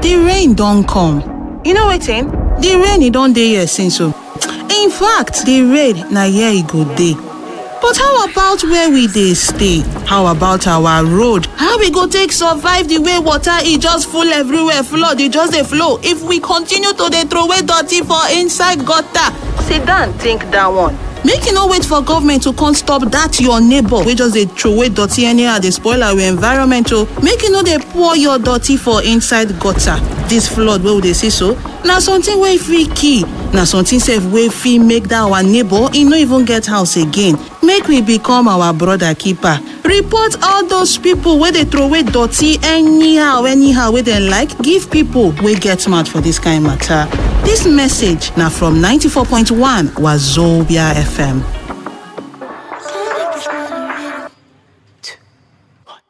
the rain don come you know wetin the rain e don dey here since o in fact the rain na here e go dey but how about where we dey stay how about our road how we go take survive the way water e just full everywhere flood e just dey flow if we continue to dey throway dirty for inside gutter sit down think that one make you no wait for government to come stop dat your neighbour wey just dey throway dirty anyhow dey spoil our environment o make you no dey pour your dirty for inside gutter dis flood wey we dey see so na something wey fit kill na something sef wey fit make dat our neighbour e no even get house again make we become our brother keeper report all those pipo wey dey throway dirty anyhow anyhow wey dem like give pipo wey get mouth for dis kain mata dis message na from 94.1 wazobia fm